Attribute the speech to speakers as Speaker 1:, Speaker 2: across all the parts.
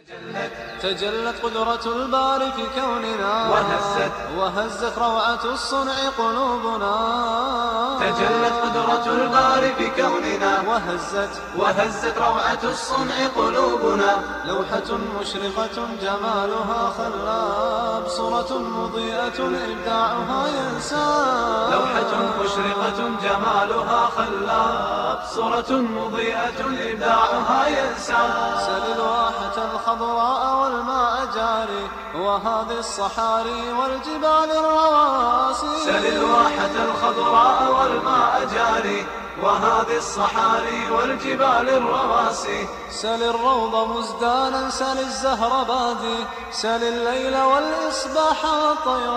Speaker 1: تجلت قدرة الباري في كوننا
Speaker 2: وهزت
Speaker 1: وهزت روعة الصنع قلوبنا
Speaker 2: تجلت قدرة الباري في كوننا
Speaker 1: وهزت
Speaker 2: وهزت روعة الصنع قلوبنا
Speaker 1: لوحة مشرقة جمالها خلاب صورة مضيئة إبداعها ينساب
Speaker 2: لوحة مشرقة جمالها خلاب صورة مضيئة إبداعها ينسى
Speaker 1: سل الواحة الخضراء والماء جاري وهذه الصحاري والجبال الرواسي
Speaker 2: سل الواحة الخضراء والماء جاري وهذه الصحاري والجبال الرواسي
Speaker 1: سل الروض مزدانا سل الزهر بادي سل الليل والإصباح والطير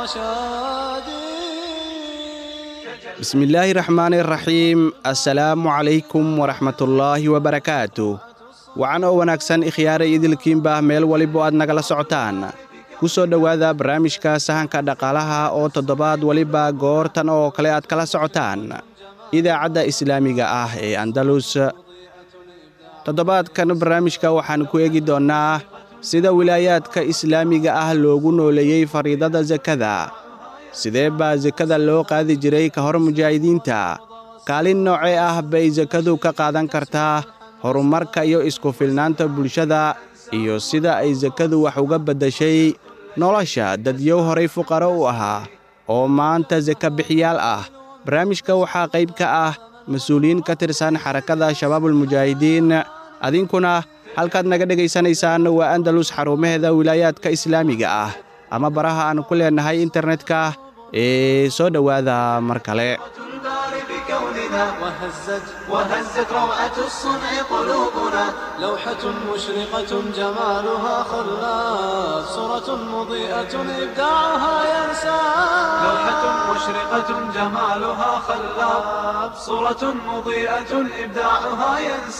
Speaker 1: شادي
Speaker 3: بسم الله الرحمن الرحيم السلام عليكم ورحمة الله وبركاته wacan oo wanaagsan ikhyaara idilkiinbah meel waliba aad nagala socotaan ku soo dhowaada barnaamijka sahanka dhaqaalaha oo toddobaad waliba goortan oo kale aad kala socotaan idaacadda islaamiga ah ee andalus toddobaadkan barnaamijka waxaan ku eegi doonnaa sida wilaayaadka islaamiga ah loogu nooleeyey fariidada sakada sidee baa sakada loo qaadi jiray ka hor mujaahidiinta kaalin noocee ah bay sakadu ka qaadan kartaa horumarka iyo isku filnaanta bulshada iyo sida ay sakadu wax uga beddashay nolosha dadyow horay fuqaro u ahaa oo maanta saka bixiyaal ah barnaamijka waxaa qayb ka ah mas-uuliyiin ka tirsan xarakada shabaabulmujaahidiin adinkuna halkaad naga dhegaysanaysaan waa andalus xarumaheeda wilaayaadka islaamiga ah ama baraha aan ku leennahay internetka ee soo dhowaada mar kale
Speaker 2: الباري بكوننا
Speaker 1: وهزت
Speaker 2: وهزت روعة الصنع قلوبنا
Speaker 1: لوحة مشرقة جمالها خلاف صورة مضيئة إبداعها ينساب
Speaker 2: لوحة مشرقة جمالها خلاب صورة مضيئة إبداعها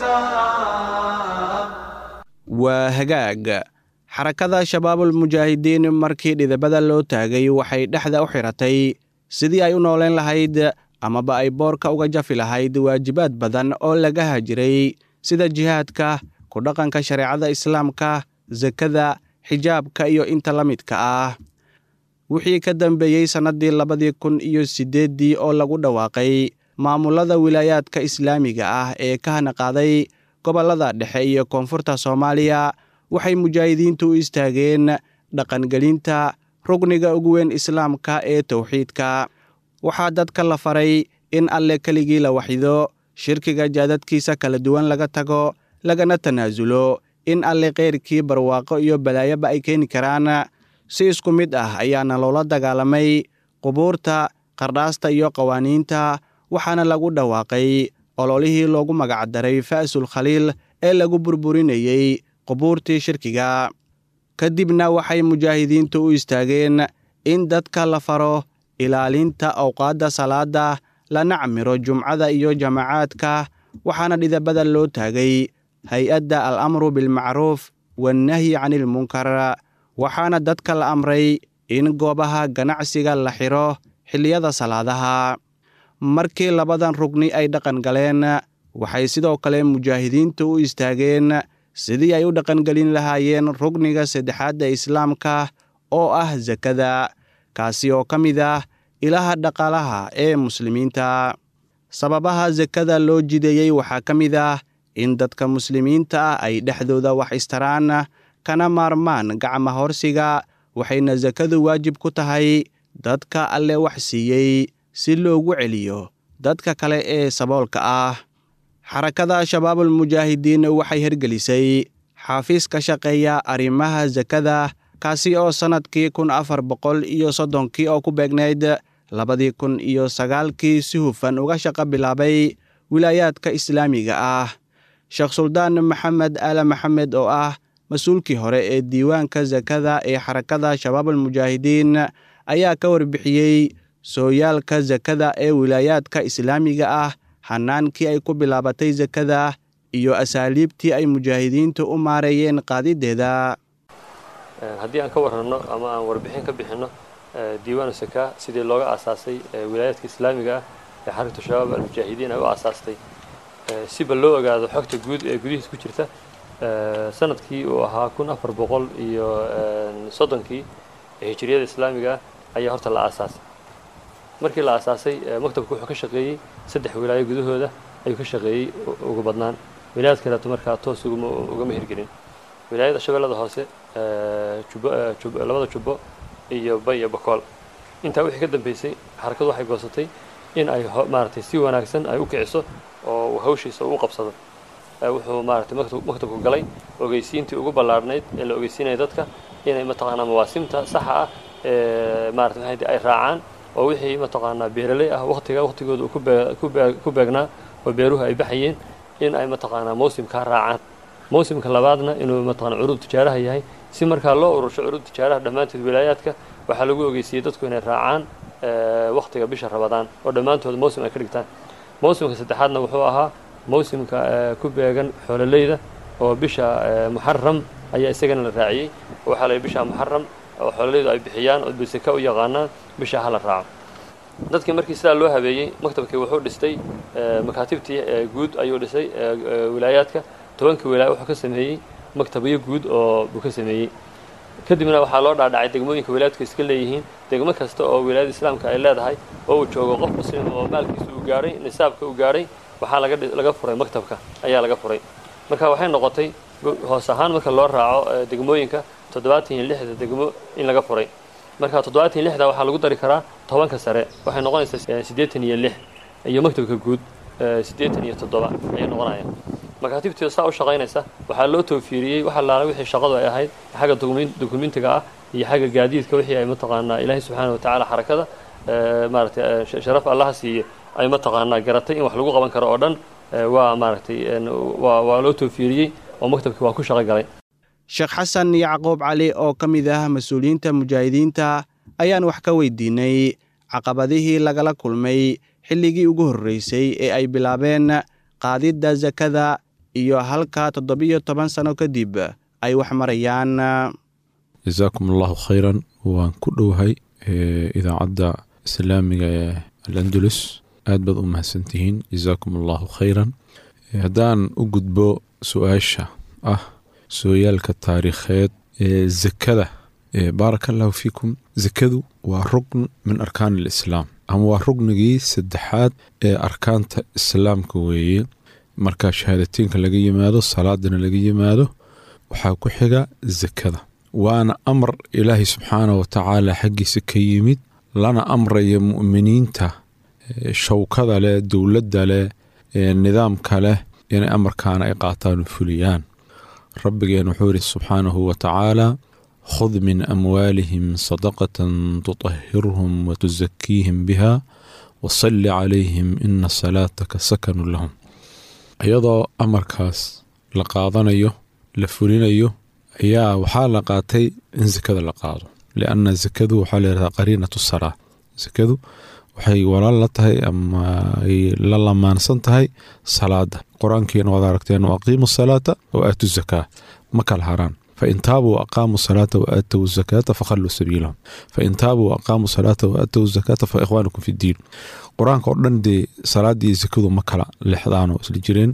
Speaker 2: ينساب
Speaker 3: waa hagaag xarakada shabaabulmujaahidiin markii dhidabada loo taagay waxay dhexda u xidhatay sidii ay u nooleen lahayd amaba ay boorka uga jafi lahayd waajibaad badan oo laga hajiray sida jihaadka ku dhaqanka shareecada islaamka sakada xijaabka iyo inta la midka ah wixii ka dambeeyey sannaddii labadii kun iyo siddeeddii oo lagu dhawaaqay maamulada wilaayaadka islaamiga ah ee ka hanaqaaday gobollada dhexe iyo koonfurta soomaaliya waxay mujaahidiintu u istaageen dhaqangelinta rugniga ugu weyn islaamka ee towxiidka waxaa dadka la faray in alle keligii la waxido shirkiga jaadadkiisa kala duwan laga tago lagana tanaasulo in alle keyrkii barwaaqo iyo balaayoba ay keeni karaan si isku mid ah ayaana loola dagaalamay qubuurta qardhaasta iyo qawaaniinta waxaana lagu dhawaaqay ololihii loogu magacdaray fa'sul khaliil ee lagu burburinayey qubuurtii shirkiga kadibna waxay mujaahidiintu u istaageen in dadka la faro ilaalinta awqaadda salaada lana camiro jumcada iyo jamacaadka waxaana dhidabada loo taagay hay-adda al amru bilmacruuf wannahyi canilmunkar waxaana dadka la amray in goobaha ganacsiga la xidho xilliyada salaadaha markii labadan rugni ay dhaqan galeen waxay sidoo kale mujaahidiintu u istaageen sidii ay u dhaqangelin lahaayeen rugniga saddexaadda islaamka oo ah sakada kaasi oo ka mid ah ilaha dhaqaalaha ee muslimiinta sababaha sakada loo jideeyey waxaa ka mid ah in dadka muslimiinta ah ay dhexdooda wax istaraan kana maarmaan gacma horsiga waxayna sakadu waajib ku tahay dadka alle wax siiyey si loogu celiyo dadka kale ee saboolka ah xarakada shabaabulmujaahidiin waxay hergelisay xaafiis ka shaqeeya arrimaha sakada kaasi oo sannadkii kun afar boqol iyo soddonkii oo ku beegnayd labadii kun iyo sagaalkii si hufan uga shaqo bilaabay wilaayaadka islaamiga ah sheekh suldaan maxamed aala maxamed oo ah mas-uulkii hore ee diiwaanka sakada ee xarakada shabaabulmujaahidiin ayaa ka warbixiyey sooyaalka sakada ee wilaayaadka islaamiga ah hanaankii ay ku bilaabatay sakada iyo asaaliibtii ay mujaahidiintu u maareeyeen qaadideeda
Speaker 4: haddii aan ka warranno ama aan warbixin ka bixinno diiwaanu sakaa sidii looga aasaasay wilaayaadka islaamiga ah ee xarakatu shabaab almujaahidiin ay u aasaastay siba loo ogaado xogta guud ee gudihiis ku jirta sanadkii uu ahaa kun afar boqol iyo soddonkii hijiriyada islaamiga ah ayaa horta la aasaasay markii la aasaasay maktabku wuxuu ka shaqeeyey saddex wilaayo gudahooda ayuu ka shaqeeyey ugu badnaan wilaayad kaleeto markaa toos ugama hirgelin wilaayada shabeellada hoose labada jubbo iyo bay iyo bakool intaa wixii ka dambeysay xarakadu waxay goosatay in ay maaragtay si wanaagsan ay u kiciso oo hawshiisa u qabsado wuxuu maaragtay maktabku galay ogeysiintii ugu ballaarhnayd ee la ogeysiinaya dadka inay mataqaanaa mawaasimta saxa ah ee maarata maxay ay raacaan oo wixii mataqaanaa beeraley ah waqtiga waqtigooda ku beegnaa oo beeruhu ay baxayeen in ay mataqaanaa mawsimkaa raacaan mawsimka labaadna inuu mataqana curuud tijaaraha yahay si markaa loo urursho curuud tijaaraha dhammaanteed wilaayaadka waxaa lagu ogeysiiyey dadku inay raacaan waqtiga bisha rabadaan oo dhammaantood mawsim ay ka dhigtaan mawsimka saddexaadna wuxuu ahaa mawsimka ku beegan xoololeyda oo bisha muxaram ayaa isagana la raaciyey waxaa la bisha muxaram oo xoololeydu ay bixiyaan oo biseka u yaqaanaan bisha ha la raaco dadkii markii sidaa loo habeeyey maktabkii wuxuu dhistay makaatibtii guud ayuu dhisay wilaayaadka tobankii wilaaya wuxuu ka sameeyey maktabyo guud oo buu ka sameeyey kadibna waxaa loo dhaadhacay degmooyinka wilaayadku iska leeyihiin degmo kasta oo wilaayada islaamka ay leedahay oo uu joogo qof muslim oo maalkiisa uu gaadhay nisaabka uu gaadhay waxaa laga furay maktabka ayaa laga furay marka waxay noqotay hoos ahaan marka loo raaco degmooyinka toddobaatan iyo lixda degmo in laga furay marka toddobaatan iyo lixda waxaa lagu dari karaa tobanka sare waxay noqonaysaa siddeetan iyo lix iyo maktabka guud siddeetan iyo toddoba ayay noqonayaan makaatibtii saa u shaqaynaysa waxaa loo toofiiriyey wax allaala wixii shaqadu ay ahayd xagga dokumentiga ah iyo xagga gaadiidka wixii ay mataqaanaa ilaahay subxaana watacaala xarakada maaragtay sharaf allaha siiye ay mataqaanaa garatay in wax lagu qaban karo oo dhan waa maaragtay waa loo toofiiriyey oo maktabkii waa ku shaqo galay
Speaker 3: sheekh xasan yacquub cali oo ka mid ah mas-uuliyiinta mujaahidiinta ayaan wax ka weydiinay caqabadihii lagala kulmay xilligii ugu horreysay ee ay bilaabeen qaadidda sakada iyo halka toddobiyo toban sano kadib ay wax marayaan
Speaker 5: jasaakum allahu khayran waan ku dhowahay idaacadda islaamiga ee alandulus aad baad u mahadsantihiin jasaakum allahu khayran haddaan u gudbo su-aasha ah sooyaalka taariikheed ee zakada baaraka allahu fiikum zakadu waa rugn min arkaan alislaam ama waa rugnigii saddexaad ee arkaanta islaamka weeye marka shahaadateynka laga yimaado salaadana laga yimaado waxaa ku xiga zakada waana amar ilaahay subxaanah wa tacaala xaggiisa ka yimid lana amraya mu'miniinta shawkada leh dowladda leh nidaamka leh inay amarkaana ay qaataan oo fuliyaan rabbigeen wuxuu yidhi subxaanahu wa tacaala khud min amwaalihim sadaqatan tutahhirhum wa tusakiihim biha wasalli calayhim ina salaataka sakanu lahum iyadoo amarkaas la qaadanayo la fulinayo ayaa waxaa la qaatay in sakada la qaado lianna sakadu waxaa layidhahdaa qariinatu salaa sakadu waxay walaal la tahay ama ay la lamaansan tahay salaada qur-aankiina waad aragteen wa aqiimu salaata wa aatu zakaa ma kala haraan fain taabuu aqaamuu salaata wa aatow zakaata fakhalluu sabiilahum fain taabuu aqaamuu salaata wa aatow zakaata fa ikhwaanukum fi ddiin qur-aanka oo dhan dee salaadii zakadu ma kala lexdaanoo isla jireen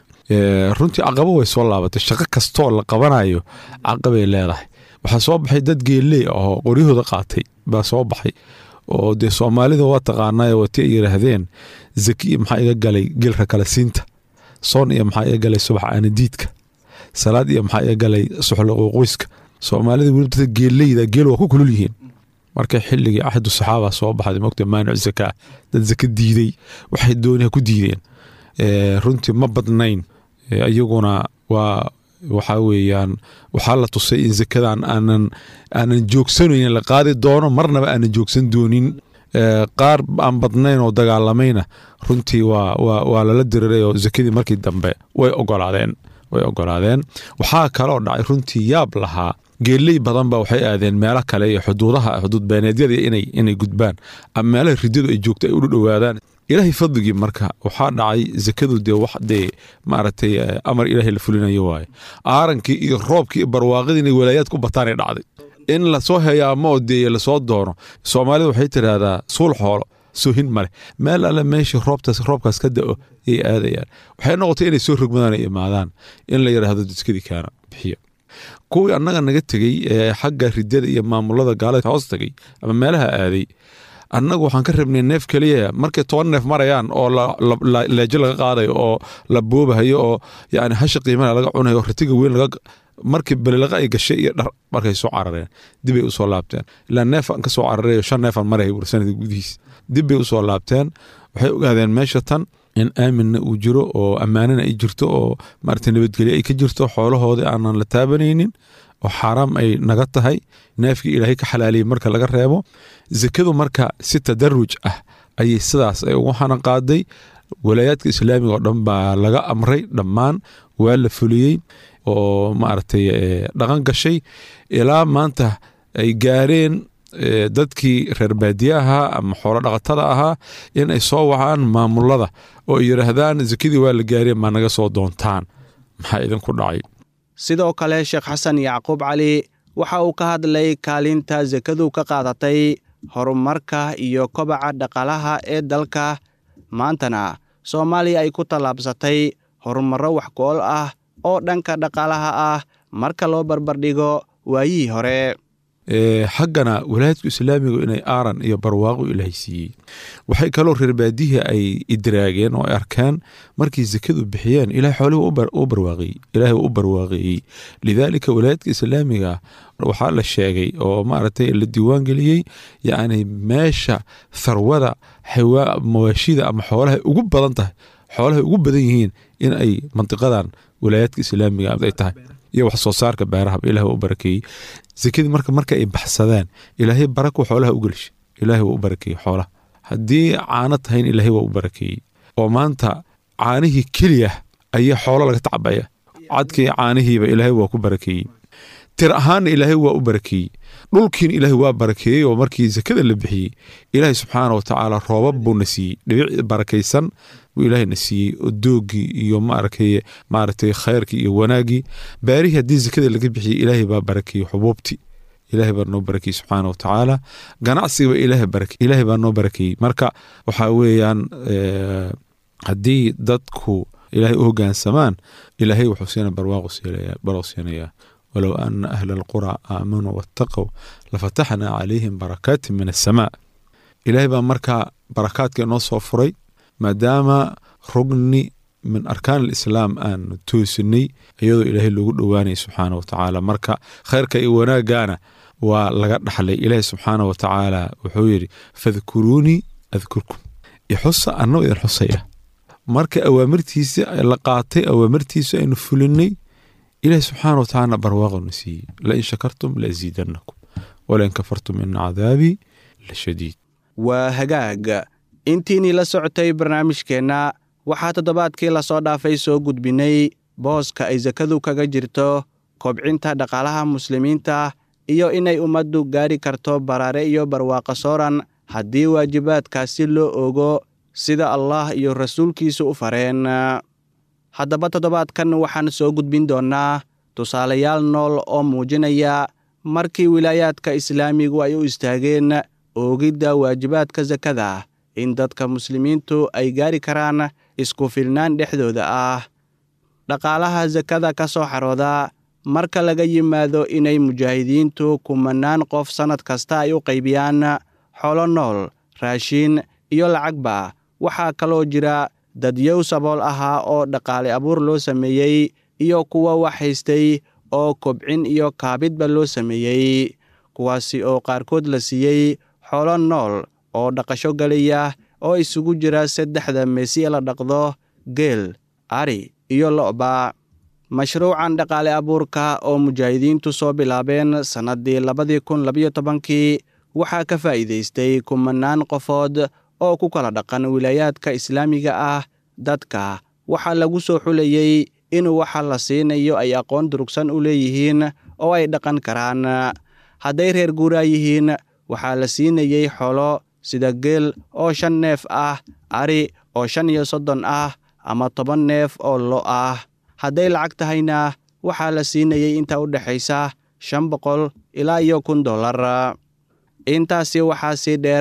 Speaker 5: runtii caqabo way soo laabatay shaqo kastoo la qabanayo caqabay leedahay waxaa soo baxay dad geelley ahoo qoryahooda qaatay baa soo baxay oo dee soomaalida waa taqaanaayo wati ay yidhaahdeen zaki iyo maxaa iga galay geelka kala siinta soon iyo maxaa iga galay subax aanadiidka salaad iyo maxaa iga galay suxloqoqoyska soomaalida weli dadka geelleyda geel waa ku kulul yihiin marka xilligii axadu saxaaba soo baxday mogta maanic zakaa dad zaka diiday waxay dooniha ku diideen runtii ma badnayn iyaguna waa waxaa weeyaan waxaa la tusay in zakadan aanan aanan joogsanayn la qaadi doono marnaba aanan joogsan doonin qaar aan badnayn oo dagaalamayna runtii waa waa waa lala diriray oo zakadii markii dambe way ogolaadeen way ogolaadeen waxaa kaloo dhacay runtii yaab lahaa geeley badan ba waxay aadeen meelo kale iyo xuduudaha xuduud beeneedyada inay inay gudbaan ama meelaha ridyadu ay joogto ay u dhowaadaan ilaahay fadligii marka waxaa dhacay zakadu dee wax dee maaragtay amar ilaahay la fulinayo waaye aarankii iyo roobkii iyo barwaaqadii inay walaayaad ku bataanay dhacday in lasoo heyaamo oo dee lasoo doono soomaalida waxay tidhaahdaa suul xoolo soohin maleh meel alle meeshii roobtaas roobkaas ka da'o ayay aadayaan waxay noqotay inay soo rogmadaan ay imaadaan in la yidhaahdo dadkadii kaana bixiya kuwii annaga naga tegey ee xagga ridada iyo maamulada gaalada hoos tagay ama meelaha aaday annagu waxaan ka rabnay neef keliya markay toban neef marayaan oo leejo laga qaadayo oo la boobahayo oo yani hasha qiimana laga cunayo oo ratiga weyn laga markii balilaqa ay gashay iyo dhar markay soo carareen dibbay usoo laabteen ilaa neefan ka soo cararay shan neefan maraya bur sanadka gudihiis dibbay usoo laabteen waxay ogaadeen meesha tan in aaminna uu jiro oo ammaanana ay jirto oo maarata nabadgelyo ay ka jirto xoolahoodii aanan la taabanaynin oo xaaraam ay naga tahay neefkii ilaahay ka xalaaliyey marka laga reebo zakadu marka si tadaruj ah ayay sidaas ay ugu xanan qaaday walaayaadka islaamiga oo dhan baa laga amray dhammaan waa la fuliyey oo maaragtay dhaqan gashay ilaa maanta ay gaareen dadkii reer baadiye ahaa ama xoolo dhaqatada ahaa in ay soo wacaan maamulada oo ay yidhaahdaan zakadii waa la gaareen maa naga soo doontaan maxaa idinku dhacay
Speaker 3: sidoo kale sheekh xasan yacquub cali waxa uu ka hadlay kaalinta sakadu ka qaadatay horumarka iyo kobaca dhaqaalaha ee dalka maantana soomaaliya ay ku tallaabsatay horumarro wax ku-ol ah oo dhanka dhaqaalaha ah marka loo barbardhigo waayihii hore
Speaker 5: xaggana walaayadku islaamigu inay aaran iyo barwaaqo ilaahay siiyey waxay kaloo reer baadihii ay idraageen oo ay arkeen markay zakadu bixiyeen ilahay xoolihii u barwaaqeeyey ilaahay u barwaaqeeyey lidaalika walaayadka islaamiga waxaa la sheegay oo maaragtay la diiwaan geliyey yacni meesha tharwada mawaashida ama xoolahay ugu badan tahay xoolahay ugu badan yihiin in ay mantiqadan walaayaadka islaamiga ay tahay iyo wax soo saarka beeraha ilaah u barakeeyey zakadii marka marka ay baxsadeen ilaahay barako xoolaha u gelishay ilaahay waa u barakeeyey xoolaha haddii caano tahayn ilaahay waa u barakeeyey oo maanta caanihii keliya ayaa xoolo laga tacbaya cadkii caanihiiba ilaahay waa ku barakeeyey tir ahaanna ilaahay waa u barakeeyey dhulkiina ilaahay waa barakeeyey oo markii zakada la bixiyey ilaahay subxaana wa tacaala roobab buuna siiyey dhibic barakaysan buu ilaahayna siiyey oo doogii iyo maaragtay maaragtay khayrkii iyo wanaaggii baarihii haddii zakada laga bixiyey ilaahay baa barakeeyey xubuubtii ilaahay baa noo barakeeyey subxaana wa tacaala ganacsigaba ilaahay barake ilaahay baa noo barakeeyey marka waxaa weeyaan haddii dadku ilaahay u hoggaansamaan ilaahay wuxuu siina barwaaqu barwaaqu siinayaa walow ana ahla alqura aamanuu waataqow lafataxnaa calayhim barakaatin min assamaa ilaahay baa markaa barakaadka inoo soo furay maadaama rugni min arkaan alislaam aanu toosinay iyadoo ilaahay loogu dhowaanaya subxaana wa tacaala marka khayrka iyo wanaaggaana waa laga dhaxlay ilaahay subxaana wa tacaala wuxuu yidhi fadkuruunii adkurkum ixusa annagoo idin xusaya marka awaamirtiisa la qaatay awaamirtiisa aynu fulinay ilahi subxaana wa tacala barwaaqonu siiyey lain shakartum laasiidanakum walain kafartum ina cadaabii la shadiid
Speaker 3: waa hagaag intiinii la socotay barnaamijkeenna waxaa toddobaadkii lasoo dhaafay soo gudbinay booska ay sakadu kaga jirto kobcinta dhaqaalaha muslimiinta iyo inay ummaddu gaari karto baraare iyo barwaaqo sooran haddii waajibaadkaasi loo ogo sida allah iyo rasuulkiisu u fareen haddaba toddobaadkan waxaan soo gudbin doonnaa tusaalayaal nool oo muujinaya markii wilaayaadka islaamigu ay u istaageen oogidda waajibaadka sakada in dadka muslimiintu ay gaari karaan isku filnaan dhexdooda ah dhaqaalaha sakada ka soo xarooda marka laga yimaado inay mujaahidiintu kumanaan qof sannad kasta ay u qaybiyaan xolo nool raashiin iyo lacagba waxaa kaloo jira dadyow sabool ahaa oo dhaqaale abuur loo sameeyey iyo kuwa wax haystay oo kobcin iyo kaabidba loo sameeyey kuwaasi oo qaarkood la siiyey xoolo nool oo dhaqasho galaya oo isugu jira saddexda meesi la dhaqdo geel ari iyo lo'ba mashruucan dhaqaale abuurka oo mujaahidiintu soo bilaabeen sannaddii labadii kun labayo tobankii waxaa ka faa'iidaystay kumanaan qofood oo ku kala dhaqan wilaayaadka islaamiga ah dadka waxaa lagu soo xulayey in waxa la siinayo ay aqoon durugsan u leeyihiin oo ay dhaqan karaan hadday reer guuraa yihiin waxaa la siinayey xolo sida geel oo shan neef ah ari oo shan iyo soddon ah ama toban neef oo lo ah hadday lacag tahayna waxaa la siinayey inta u dhexaysa shan boqol ilaa iyo kun dollar intaasi waxaa sii dheer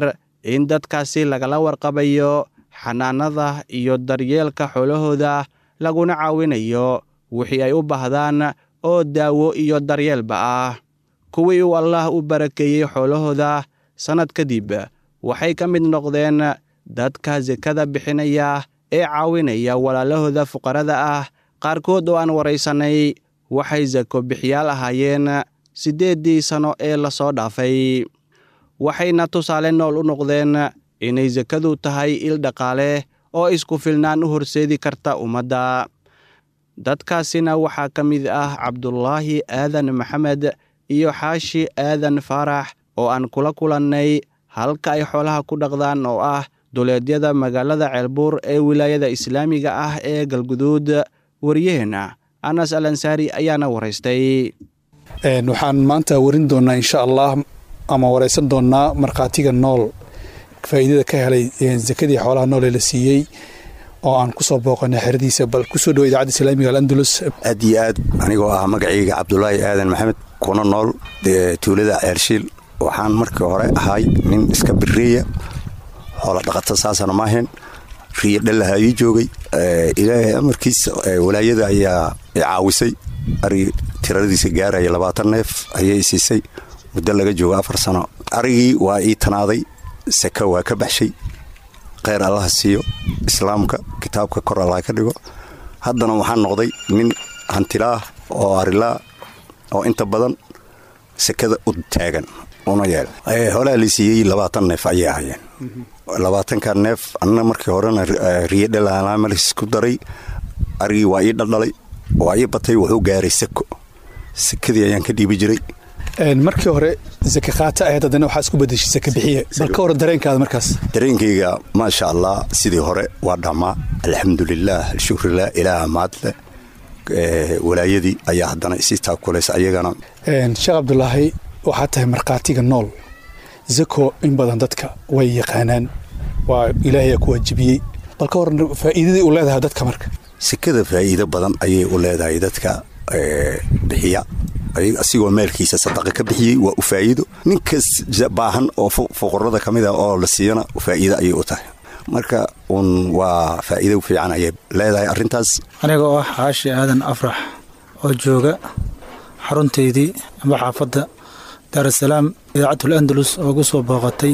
Speaker 3: in dadkaasi lagala warqabayo xanaanada iyo daryeelka xoolahooda laguna caawinayo wixii ay u baahdaan oo daawo iyo daryeelba ah kuwii uu allaah u barakeeyey xoolahooda sannad kadib waxay ka mid noqdeen dadka sekada bixinaya ee caawinaya walaalahooda fuqarada ah qaarkood oo aan waraysannay waxay sako bixiyaal ahaayeen siddeeddii sanno ee lasoo dhaafay waxayna tusaale nool u noqdeen inay sekadu tahay il dhaqaale oo isku filnaan u horseedi karta ummadda dadkaasina waxaa ka mid ah cabdulaahi aadan maxamed iyo xaashi aadan faarax oo aan kula kulannay halka ay xoolaha ku dhaqdaan oo ah duleedyada magaalada ceelbuur ee wilaayada islaamiga ah ee galguduud wariyaheenna anas al ansaari ayaana waraystay
Speaker 6: waxaan maanta warin doonnaa insha allah ama waraysan doonnaa markhaatiga nool faa'iidada ka helay sakadii xoolaha nool ee la siiyey oo aan kusoo booqanay xeradiisa bal kusoo dhowo idaacadda islaamiga alandulus
Speaker 7: aad iyo aad anigoo ah magacayga cabdulaahi aadan maxamed kuna nool tuulada ceershiil waxaan markii hore ahay nin iska biriya xoola dhaqata saasana maahayn riyo dhallaha ii joogay ilaahay amarkiisa walaayada ayaa caawisay ari tiradiisa gaaraya labaatan neef ayay siisay muddo laga joogo afar sano arigii waa ii tanaaday saka waa ka baxshay kheyr allaha siiyo islaamka kitaabka kor allah ka dhigo haddana waxaan noqday nin hantilaah oo arilaa oo inta badan sekada u taagan una yeel holaha la siiyey labaatan neef ayay ahayeen labaatanka neef anna markii horena riyo dhalaamalis ku daray arigii waa ii dhaldhalay waa ii batay wuxuu gaaray sako sakadii ayaan ka dhiibi jiray
Speaker 6: markii hore sake qaata ahayd haddana waxaa isku bedeshay sake bixiye bal ka hor dareenkaada markaas
Speaker 7: dareenkayga maasha allah sidii hore waa dhammaa alxamdulilaah alshukrilah ilaaha mahadle walaayadii ayaa haddana isii taakulaysa ayagana
Speaker 6: sheekh cabdulaahi waxaa tahay markhaatiga nool zako in badan dadka way yaqaanaan waa ilaahayaa ku waajibiyey bal ka hor faa'iidadii u leedahay dadka marka
Speaker 7: sekada faa'iido badan ayay u leedahay dadka bixiya asigoo meelkiisa sadaqa ka bixiyey waa u faa'iido ninkas baahan oo fuqarada ka mid ah oo la siiyana faa'iido ayay u tahay marka uun waa faa'iido fiican ayay leedahay arrintaas
Speaker 8: aniga oo ah xaashi aadan afrax oo jooga xaruntaydii amba xaafadda daarasalaam idaacatul andalus oo gu soo booqatay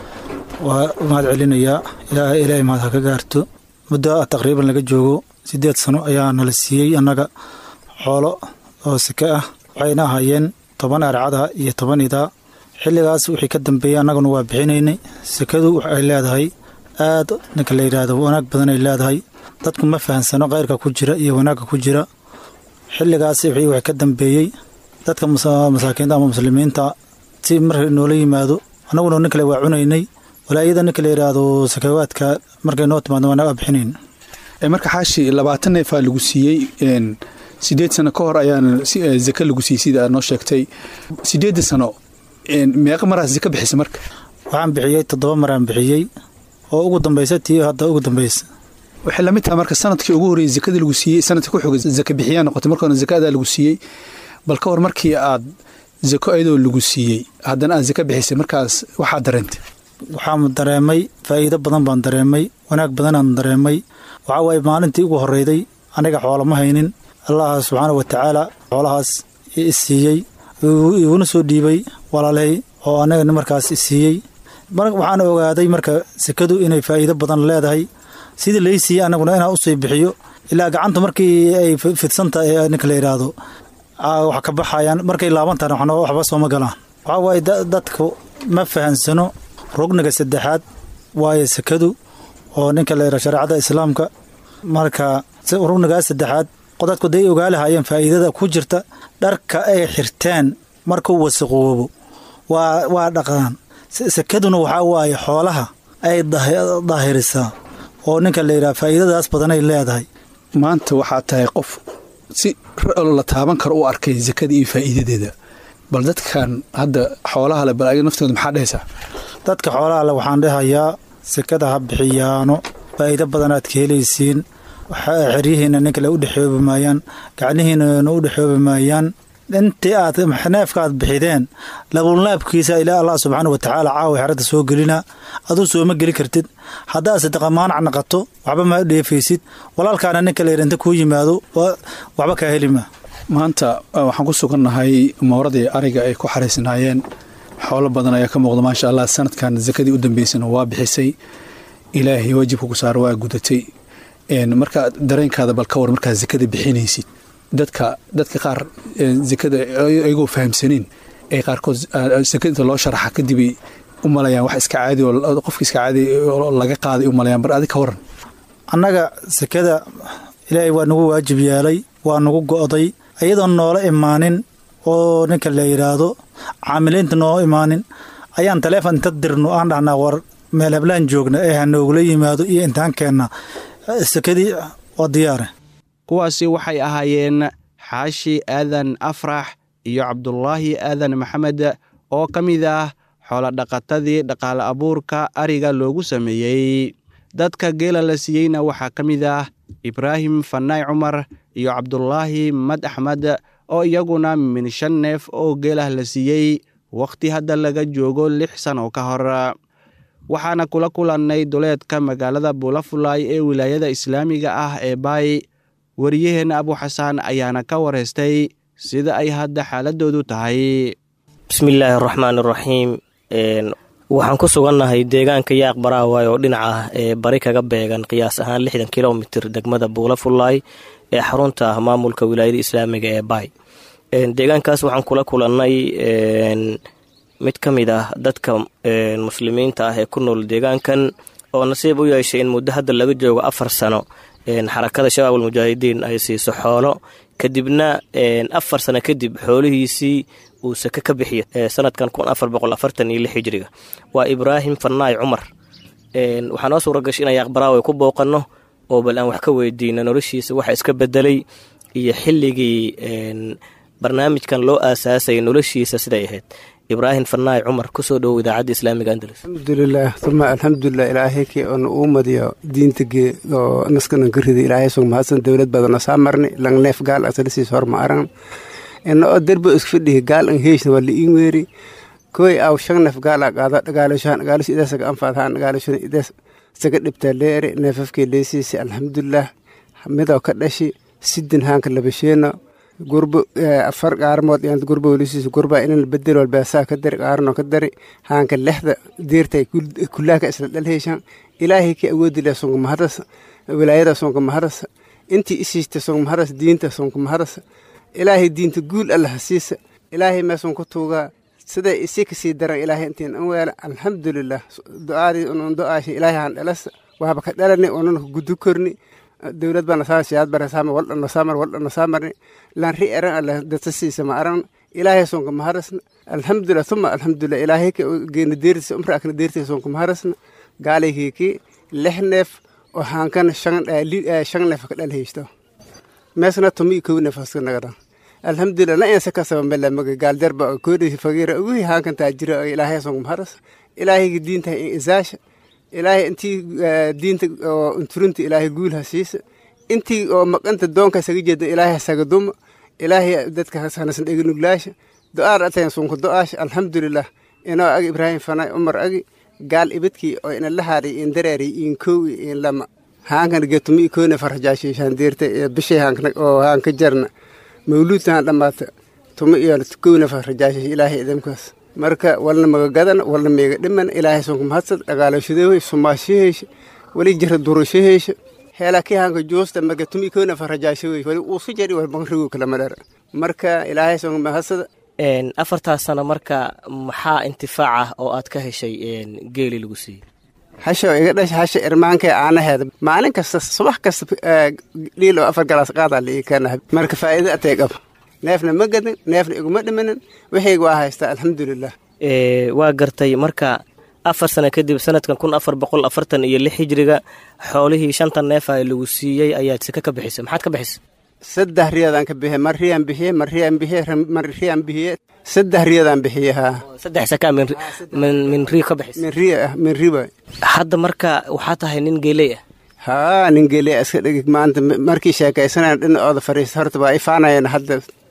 Speaker 8: waa u mahad celinayaa ilaaha ilaahay mahad ha ka gaarto muddo taqriiban laga joogo siddeed sano ayaa nala siiyey annaga xoolo oo seke ah waxayna ahaayeen toban arcada iyo toban idaa xilligaas wixii ka dambeeyey annaguna waa bixinaynay sekadu waxay leedahay aad ninka la yidhaahdo wanaag badan ay leedahay dadku ma fahansano khayrka ku jira iyo wanaagga ku jira xilligaas wixii wax ka dambeeyey dadka masaakiinta ama muslimiinta si marka noola yimaado annaguna nin kale waa cunaynay walaayada ninka la yidhaahdo sakawaadka markay noo timaado waa naga bixinayn
Speaker 6: marka xaashi labaatan neefaa lagu siiyey sideed sano ka hor ayaana zake lagu siiyey sida aad noo sheegtay sideedda sano meeqa maraas zake bixisa marka
Speaker 8: waxaan bixiyey toddoba maraan bixiyey oo ugu dambaysa tii hadda ugu dambaysa
Speaker 6: waxay lamid tahay marka sanadkii ugu horreeyey zakadii lagu siiyey sanadka ku xogay zake bixiyaa noqotay marka hore zakadaa lagu siiyey bal ka hor markii aad zako ayadoo lagu siiyey haddana aad zake bixisay markaas waxaad dareentay
Speaker 8: waxaan dareemay faa'iido badan baan dareemay wanaag badanaan dareemay waxaa waaye maalintii ugu horreyday aniga xoolo ma haynin allah subxaana wa tacaala xoolahaas i siiyey iguna soo dhiibay walaaley oo anaga markaas i siiyey waxaan ogaaday marka sekadu inay faa'iido badan leedahay sidii lai siiyey anaguna inaan usii bixiyo ilaa gacanta markii ay fidsanta ee ninka la yidhaahdo wax ka baxayaan markay laabantaan waxba sooma galaan waxaa waaye dadku ma fahansano rugniga saddexaad waaye sekadu oo ninka la yidhahdo shareecada islaamka marka rugnigaas saddexaad dadku day ogaa lahaayeen faa'iidada ku jirta dharka ay xirteen markuu wasaqoobo waa waa dhaqaan sekaduna waxaa waaye xoolaha ay daahirisaa oo ninka la yidhaha faa'iidadaas badanay leedahay
Speaker 6: maanta waxaa tahay qof si la taaban karo u arkay sakada iyo faa'iidadeeda bal dadkan hadda xoolaha le bal ayaga naftooda maxaa dhehaysaa
Speaker 8: dadka xoolaha le waxaan dhehayaa sekada ha bixiyaano faa'iido badanaad ka helaysiin xeryihiina nin kale u dhexoobi maayaan gacnihiinana u dhexoobi maayaan intii aad neefka aad bixideen labulnaabkiisa ilaa allah subxaana wa tacaala caawa xeradda soo gelina aduu sooma geli kartid haddaad sadaqa maanac naqato waxba ma dheefaysid walaalkaana ninka layidha kuu yimaado waxba kaa helima
Speaker 6: maanta waxaan ku sugannahay mawradii ariga ay ku xaraysnaayeen xoolo badan ayaa ka muuqda maasha allah sanadkan sakadii u dambeysana waa bixisay ilaahay waajibka ku saara waa gudatay marka dareenkaada bal ka war markaad sakada bixinaysid dadka dadka qaar sakada ayagoo fahamsaniin ay qaarkood sakada inta loo sharaxa kadibay u malayaan wax iska caadi oo qofka iska caadi oo laga qaaday u malayaan bar adi ka waran
Speaker 8: annaga sakada ilaahay waa nagu waajib yeelay waa nagu go'day iyadoon noola imaanin oo ninka la yidhaahdo caamiliinta noo imaanin ayaan taleefon inta dirno aan dhahnaa war meel hablaan joogna ee ha noogula yimaado iyo intaan keenna sakadii waa diyaare
Speaker 3: kuwaasi waxay ahaayeen xaashi aadan afrax iyo cabdulaahi aadan maxamed oo ka mid ah xoolodhaqatadii dhaqaale abuurka ariga loogu sameeyey dadka geela la siiyeyna waxaa ka mid ah ibraahim fanaay cumar iyo cabdulaahi mad axmed oo iyaguna min shan neef oo geelah la siiyey wakhti hadda laga joogo lix sano ka hor waxaana kula kulannay duleedka magaalada buulafulaay ee wilaayada islaamiga ah ee baay wariyaheenna abuxasaan ayaana ka wareystay sida ay hadda xaaladoodu tahay
Speaker 9: bismillaahi araxmaan iraxiim waxaan ku sugannahay deegaanka yaaq baraawaay oo dhinac ah ee bari kaga beegan qiyaas ahaan lixdan kilomitir degmada buulafulaay ee xarunta ah maamulka wilaayada islaamiga ee baay deegaankaas waxaan kula kulannay mid ka mid ah dadka muslimiinta ah ee ku nool deegaankan oo nasiib u yeeshay in muddo hadda laga joogo afar sano xarakada shabaab almujaahidiin ay siiso xoolo kadibna afar sano kadib xoolihiisii uu sake ka bixiyo sanadkan kun afar boqol afartan iyo lix hijriga waa ibraahim fanaay cumar waxaa noo suura gashay inaan yaaqbaraawe ku booqanno oo bal aan wax ka weydiino noloshiisa waxa iska bedelay iyo xilligii barnaamijkan loo aasaasayay noloshiisa siday ahayd ibraahim fanaay cumar kusoo dhowow idaacadda islaamiga andalus
Speaker 10: alxamdulilah uma alxamdulilah ilaahay kii oona uu madiyo diinta gee oo naskana ka riday ilaahay sug mahadsan dowlad badana saa marni lang neef gaal asalisiis horma aran ina oo derbo isku fidhihi gaal ang heeshna waa liin weeri koy aw shan neef gaal a qaado dhagaaloshaan dhagaalos ideesaga anfaadhaan dhagaaloshan idees saga dhibtaa leere neefafkii leesiisi alxamdulilah midoo ka dhashi sidin haanka labasheena gurbo afar qaarmood iyaan gurbo welisiisa gurba inan bedel walbaasaa ka dari qaarno ka dari haanka lexda diirtay kullaaka isla dhalheyshan ilaahay ka awoodi leh sunka mahadas wilaayada sunka mahadas intii isiista sunka mahadas diinta sunka mahadas ilaahay diinta guul allah siisa ilaahay meesun ku tuugaa siday isi kasii daran ilaahay intiin an weela alxamdulilah du'aadii unun du'aashi ilaahay han dhalasa waaba ka dhalani unan gudu korni dowlad baa nasaa siyaad bare saama waldha nasaamar waldha nasaamarni laan ri eran alla data siisa ma aran ilaahay sonka maharasna alxamdulilah tuma alxamdulilah ilaahay ka geena deertisa umra akna deertisa sonka maharasna gaalaykiki lix neef oo haankan shan neef ka dhal heysto meesna tumi kow neef haska nagada alxamdulilah na insa kasaba mela maga gaaldarba koodhi fagiira uguhi haankan taajira ilaahay sonka maharas ilaahayga diinta isaasha ilaahay intii diinta oo unturinta ilaahay guul ha siisa intii oo maqanta doonka saga jeeda ilaahay saga duma ilaahay dadka hanasan dhegi nuglaasha do-aar atayn sunka do-aasha alxamdulilah inoo agi ibraahim fanay umar agi gaal ibadkii oo ina la haadhay in dareeri in kow in lama haankan getumi koone farxajaashiishaan deerta bishay oo haanka jarna mawluudtaan dhammaata tuma iyo kowna farxajaashiish ilaahay idamkaas marka walna magagadan walna meega dhiman ilaahay sonka mahadsad dhagaalashadooy sumaashaheysha wali jara durashaheysha heelaa kii hanka joosta marka tumi koona farajaashawey wali uusu jari wal banrigo kalama dhar marka ilaahay sonka mahadsada
Speaker 9: afartaas sano marka maxaa intifaac ah oo aad ka heshay geeli lagu siiyey
Speaker 10: hasha iga dhasha hasha irmaankee aanaheeda maalin kasta subax kasta dhiil oo afar galaas qaadaa la ii keena marka faa'iido atay qaba neefna ma gadin neefna iguma dhimanin wixayga waa haystaa alxamdulilah
Speaker 9: waa gartay marka afar sano kadib sanadkan kun afar boqol afartan iyo lix hijriga xoolihii shanta neefa lagu siiyey ayaad sika ka bixisay maxaad ka bixisay
Speaker 10: saddex riyadaan ka bixiye mar riyaan bixiye mar riyaan bixiye mar riyaan bixiye saddex riyadaan bixiye haa
Speaker 9: saddex sakaa min min min ri ka bixisay
Speaker 10: min riya ah min riba
Speaker 9: hadda marka waxaa tahay nin geeley ah
Speaker 10: haa nin geeley iska dhigi maanta markii sheekaysanayaan dhinacooda fariista horta waa ifaanayeen hadda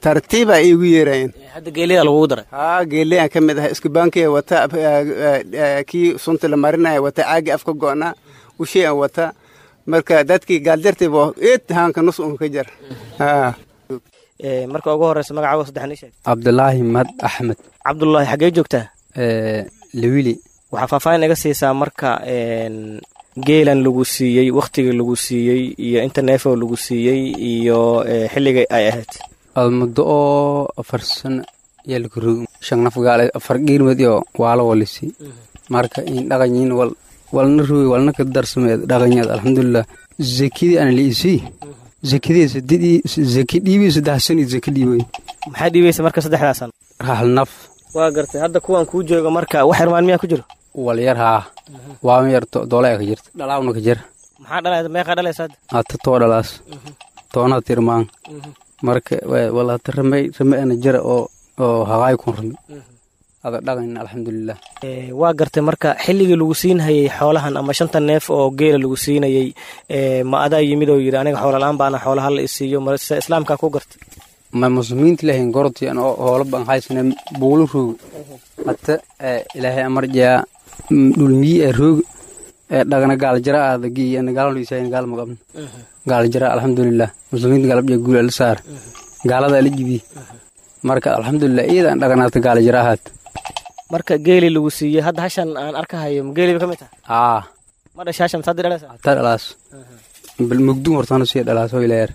Speaker 10: tartiibaa iigu yeerayeen
Speaker 9: hadda geelida lagugu daray
Speaker 10: haa geeleyaan ka mid ahay iskubaankii wata kii sunta la marinaya wata caagi afka go'naa ushii aan wata marka dadkii gaaljartiiba eed haanka nus un ka jar haa
Speaker 9: marka ugu horeysa magacaaga saddexan ii sheeg
Speaker 10: cabdulaahi mad axmed
Speaker 9: cabdullaahi xaggee joogtaa
Speaker 10: lewili
Speaker 9: waxaa faahfaahin iga siisaa marka geelan lagu siiyey wakhtiga lagu siiyey iyo inta neefoo lagu siiyey iyo xilliga ay ahayd
Speaker 10: muddo oo afar sano yaa lagu rogi shan naf gaale afar giirmad iyo waalo walisi marka in dhaqanyiin wal walna rogi walna ka darsameed dhaqanyaad alxamdulilah zakidii ana liisii zakidii sadidii zaki dhiibii saddex sano zaki dhiibay
Speaker 9: maxaa dhiibaysa marka saddexdaa sano
Speaker 10: hal naf
Speaker 9: waa gartay hadda kuwan kuu jooga marka wax yarmaan miyaa ku jiro
Speaker 10: wal yar haa waama yarto doolaa ka jirta dhalaawna ka jir
Speaker 9: maxaa dhalay meeqaa dhalaysa hadda
Speaker 10: hata too dhalaas toona tirmaan marka walata ramay rame ana jira oo oo haqaay kun rami ada dhaqan alxamdulilah
Speaker 9: waa gartay marka xilligii lagu siinhayay xoolahan ama shanta neef oo geela lagu siinayay ma adaa yimid oo yidhi aniga xoola-aan baana xoolaha la isiiyo mase islaamkaa ku gartay
Speaker 10: ma muslimiinta ilahayn gorti an hoola ban haysane buulu roogi hata ilaahay amarjaa dhulmiyi ee roogi ee dhagana gaaljara aada giiyana gaaladiisa gaal maqabna gaaljara alxamdulilah muslimiinta galabja guul ala saar gaalada ala jibi marka alxamdulilah iyadaan dhaganaata gaaljara ahaat
Speaker 9: marka geeli lagu siiyey hadda hashan aan arkahayo ma geeliba ka mid tahay
Speaker 10: aa
Speaker 9: ma dhasha hashan masaad dhalaysa
Speaker 10: hataa dhalaas bal mugdun hortana sii dhalaas oo ilaayar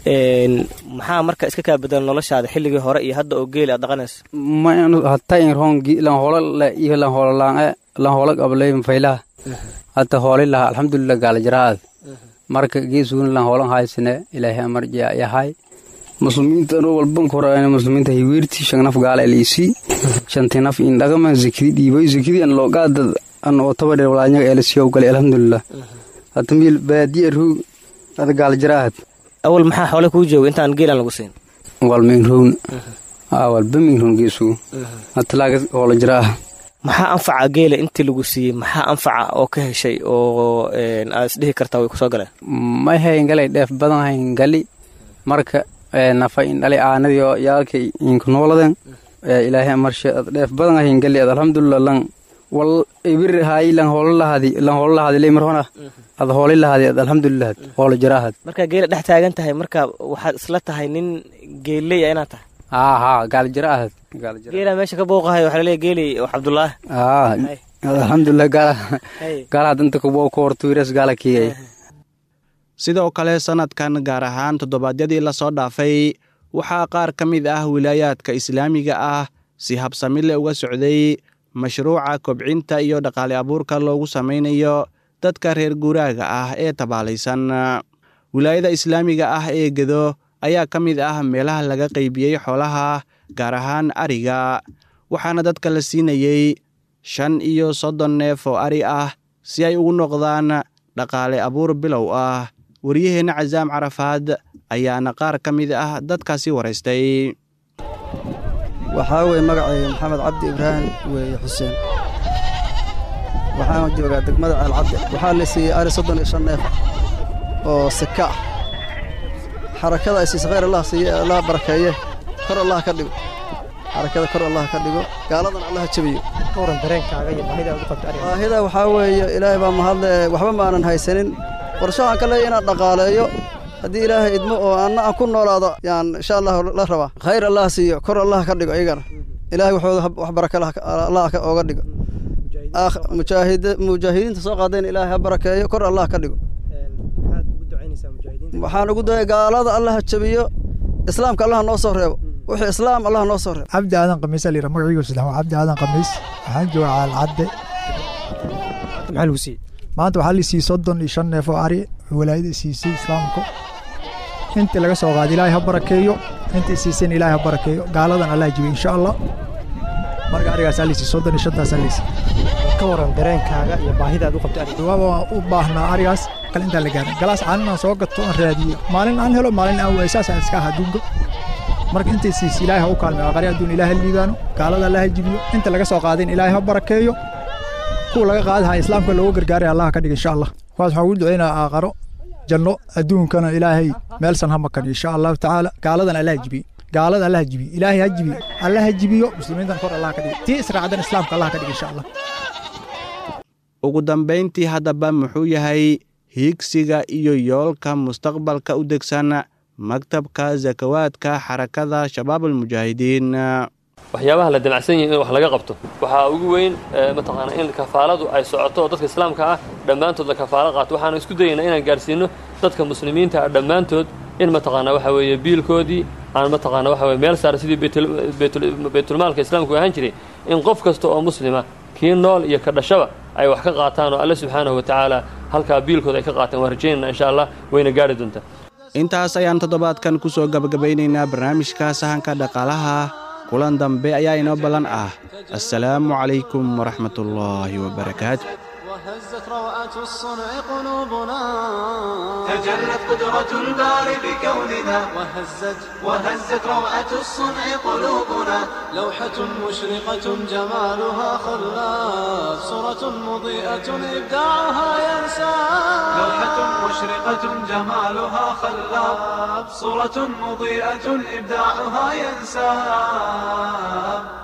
Speaker 9: maxaa marka iska kaa bedela noloshaada xilligii hore iyo hadda oo geeli aad dhaqanayso
Speaker 10: ma hataa in roon lan hoola la iyo lan hoola laange lan hoola qablay faylaha hata hoolay laha alxamdulilah gaalajaraad marka geesugun lan hoolan haysane ilaahay amar yahay muslimiinta anoo walban korayna muslimiinta hiweerti shan naf gaala liisi shanti naf in dhagama zakidi dhiibay zakidi an loogaada an oo tabadhe walaanyaga eelasiyow galay alxamdulilah hata miil baadiya roog ada gaalajaraad
Speaker 9: awal maxaa xoole kuu jooga intaan geelan lagu siin
Speaker 10: walmaynrowna walba maynrown geesugu hatalaaga hoola jiraa
Speaker 9: maxaa anfaca geela intii lagu siiyey maxaa anfaca oo ka heshay oo aad isdhihi kartaa way kusoo galeen
Speaker 10: may hayn galay dheef badan hayn gali marka nafa in dhalay aanadii oo yaalkay inku nooladen ilaahay marshe ad dheef badan hayn gali ad alxamdulilah lan wal ibir haay lan hoola lahadi lan hoola lahadi lay marhona ad hoolay lahadi ad alxamdulilah hoola jaraahad
Speaker 9: marka geela dhex taagan tahay marka waxaad isla tahay nin geeley inaad tahay
Speaker 10: haa haa gaalijara ahad
Speaker 9: geela meesha ka booqahay waxaa laleeya geeli cabdullaahi
Speaker 10: aa alxamdulilah gaala gaalaha danta kubo ku hortuiras gaala kiyay
Speaker 3: sidoo kale sannadkan gaar ahaan toddobaadyadii lasoo dhaafay waxaa qaar ka mid ah wilaayaadka islaamiga ah si habsami le uga socday mashruuca kobcinta iyo dhaqaale abuurka loogu samaynayo dadka reer guuraaga ah ee tabaalaysan wilaayada islaamiga ah ee gedo ayaa ka mid ah meelaha laga qaybiyey xoolaha gaar ahaan ariga waxaana dadka la siinayey shan iyo soddon neef oo ari ah si ay ugu noqdaan dhaqaale abuur bilow ah waryaheenna casaam carafaad ayaana qaar ka mid ah dadkaasi waraystay
Speaker 11: waxaa weye magacayga maxamed cabdi ibraahim weeye xuseen waxaan joogaa degmada ceelcadde waxaa la siiyey ari soddon iyo shan neef oo sika ah xarakada ay siisa khayr allah siiye allah barakeeye kor allah ka dhigo xarakada kor allah ka dhigo gaaladan allah jabiyo baahida waxaa weeye ilaahay baa mahadle waxba maanan haysanin qorshahaan ka leeya inaan dhaqaaleeyo haddii ilaahay idmo oo anna aan ku noolaado yaan insha allah la rabaa khayr allah siiyo kor allah ka dhigo iyagana ilaahay waxooda wax baraka allah ooga dhigo mujaahidiinta soo qaadayna ilaahay ha barakeeyo kor allah ka dhigo waxaan ugu daya gaalada allah jabiyo islaamka allah noo soo reebo wixii islaam allah noo soo reebo
Speaker 12: cabdi aadan khamiis alira magaciigu saddex waa cabdi aadan khamiis waxaan joogaa caalcadde
Speaker 9: maxaa lagu siiyey
Speaker 12: maanta waxaa la siiyey soddon iyo shan neef oo ari walaayada siisay islaamku intii laga soo qaaday ilaahay ha barakeeyo intii siisayna ilaahay ha barakeeyo gaaladan allah jabiyo insha allah marka arigaasaa la siiyey soddon iyo shantaasaa la siiyey
Speaker 9: ka waran dareenkaaga iyo baahidaad u qabtay ariga
Speaker 12: waaba waan u baahnaa arigaas kale intaan la gaarin galaas caanin aan soo gato aan raadiyo maalin aan helo maalin aan waayo saasaan iska aha adduunka marka intay siis ilaahay ha u kaalmeyo aqari adduun ilaahay ha liibaano gaalada allah ha jibiyo inta laga soo qaadayn ilaahay ha barakeeyo kuwa laga qaadaha islaamka looga gargaaray allah ka dhiga insha allah kuwaas waxaan ugu ducaynaa aaqaro janno adduunkana ilaahay meelsan ha makan insha allahu tacaala gaaladan allah jibiye gaalada allah ha jibiyo ilaahay ha jibiyo allah ha jibiyo muslimiintan kor allah ka dhigo tii israacdan islaamka allah ka dhigo insha allah
Speaker 3: ugu dambayntii haddaba muxuu yahay hiigsiga iyo yoolka mustaqbalka u degsan maktabka zakawaadka xarakada shabaabulmujaahidiin
Speaker 4: waxyaabaha la damacsan yahi in wax laga qabto waxaa ugu weyn mataqaana in kafaaladu ay socoto oo dadka islaamka ah dhammaantood la kafaalo qaato waxaanu isku dayaynaa inaan gaarsiino dadka muslimiinta ah dhammaantood in mataqaana waxa weeye biilkoodii aan mataqaana waxa weye meel saara sidii baytulmaalka islaamku ahaan jiray in qof kasta oo muslima kii nool iyo ka dhashaba ay wax ka qaataan oo alle subxaanahu wa tacaala halkaa biilkooda ay ka qaataan waan rajaynayna insha allah wayna gaari doontaa
Speaker 3: intaas ayaan toddobaadkan ku soo gabagabaynaynaa barnaamijka sahanka dhaqaalaha kulan dambe ayaa inoo ballan ah assalaamu calaykum waraxmatullaahi wabarakaatu
Speaker 1: وهزت روعة الصنع قلوبنا
Speaker 2: تجلت قدرة الباري بكوننا
Speaker 1: وهزت
Speaker 2: وهزت روعة الصنع قلوبنا
Speaker 1: لوحة مشرقة جمالها خلاف صورة مضيئة إبداعها ينسى
Speaker 2: لوحة مشرقة جمالها خلاب صورة مضيئة إبداعها ينساب